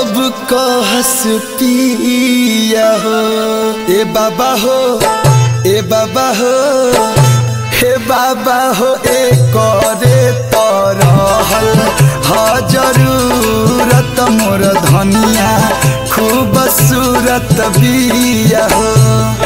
जब कहस पिया हो ए बाबा हो ए बाबा हो हे बाबा हो ए करे तरहल ह जरूरत मोर धनिया खूब सूरत बिया हो